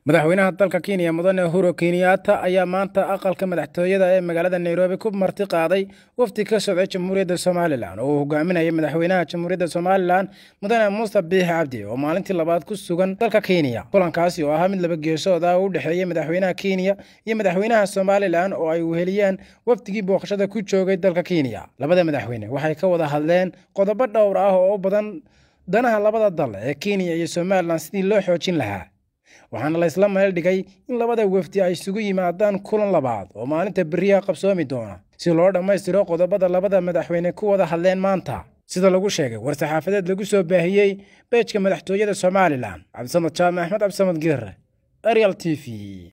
madaxweynaha dalka kenya mudane uhuru kenyatta ayaa maanta aqalka madaxtooyada ee magaalada nairobi ku marti qaaday wafdi ka socday jamhuuriyadda somalilan oo uu hogaaminayay madaxweynaha jamhuuriyadda somalilan mudane muuse biixi cabdi oo maalintii labaad ku sugan dalka kenya kulankaasi oo ahaa mid laba geesood ah oo u dhexeeyey madaxweynaha kenya iyo madaxweynaha somalilan oo ay weheliyeen wafdigii booqashada ku joogay dalka kenya labada madaxweyne waxay ka wada hadleen qodobo dhowr ah oo u badan danaha labada dal ee kenya iyo somalilan sidii loo xoojin lahaa waxaana la isla meel dhigay in labada wafdi ay isugu yimaadaan kulan labaad oo maalinta beriyaha qabsoomi doona si loo dhammaystiro qodobada labada madaxweyne ku wada hadleen maanta sida lagu sheegay war-saxaafadeed lagu soo baahiyey beejka madaxtooyada somalilan cabdisamad jaamac axmed cabdisamad geere arial t v